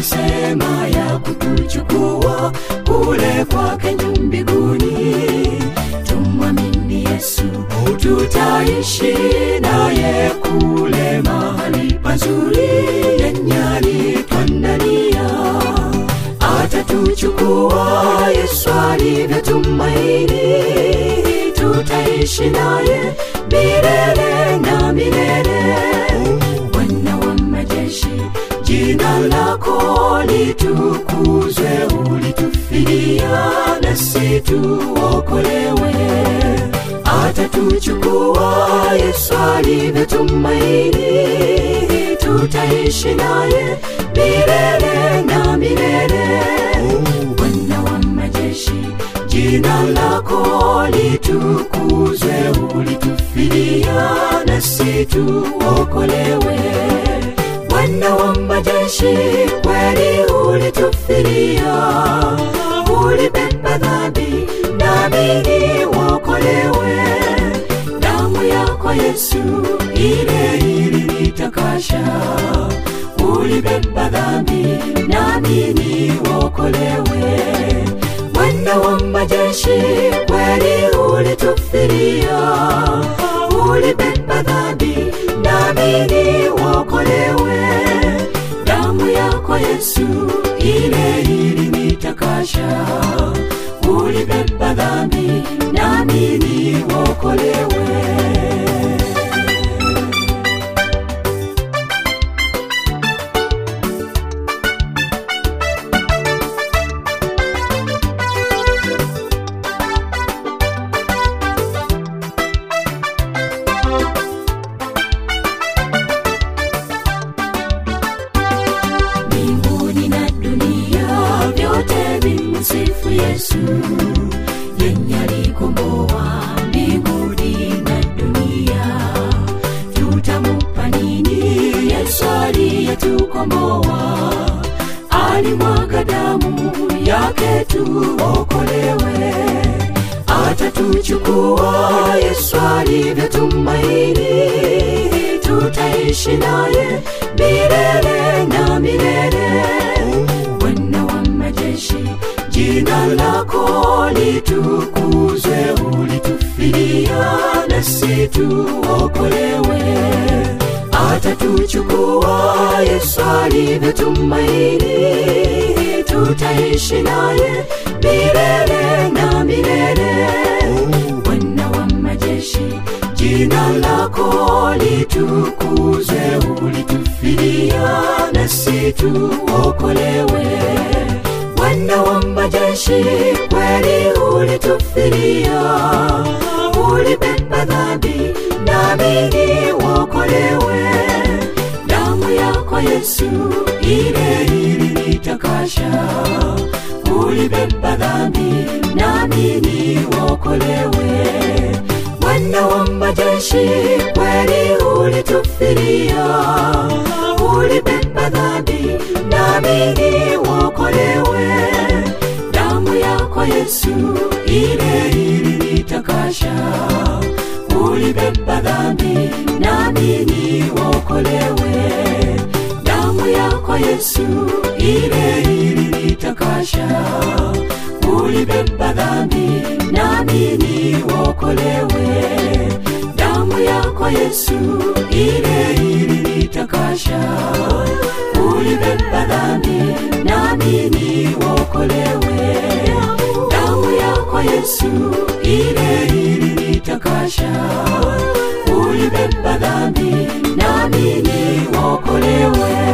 alisema ya kutuchukua kule kwake juu mbinguni tumwamini yesu tutaishi naye kule mahali pazuri yenyali twandania atatuchukua yesu alivyotumaini tutaishi naye milele na milele bwana wa majeshi jina lako litukuzwe ulitufilia nasi tuokolewe atatuchukua yesu alivyotumaini tutaishi naye milele na milele bwana wa majeshi jina lako litukuzwe ulitufilia nasi tuokolewe bwana wa majeshi kweli ulitufilia ulibeba dhambi nami wokolewe damu yako yesu ile ilinitakasha ulibeba dhambi nami wokolewe bwana wa majeshi kweli ulitufilia ulibeba dhambi nami wokolewe damu yako yesu ile ilinitakasha ulibeba dhambi nami wokolewe mbinguni na dunia vyote vimsifu yesu yenye alikomboa mbinguni na dunia tutamupa nini yesu aliyetukomboa alimwaga damu yake tuokolewe atatuchukua yesu alivyotumaini tutaishi naye milele na milele bwana wa majeshi jina lako litukuzwe ulitufilia nasi tuokolewe atatuchukua yesu alivyotumaini tutaishi naye milele na milele bwana wa majeshi jina lako litukuzwe ulitufilia nasi tuokolewe bwana wa majeshi kweli ulitufilia ulibeba dhambi nami wokolewe damu yako yesu ile ilinitakasha ulibeba dhambi nami wokolewe bwana wa majeshi kweli ulitufilia ulibeba dhambi nami wokolewe damu yako yesu ile ilinitakasha ulibeba dhambi nami wokolewe damu yako yesu ile ilinitakasha ulibeba dhambi nami wokolewe damu yako yesu ile ilinitakasha ulibeba dhambi nami wokolewe damu yako yesu ile ilinitakasha ulibeba dhambi nami wokolewe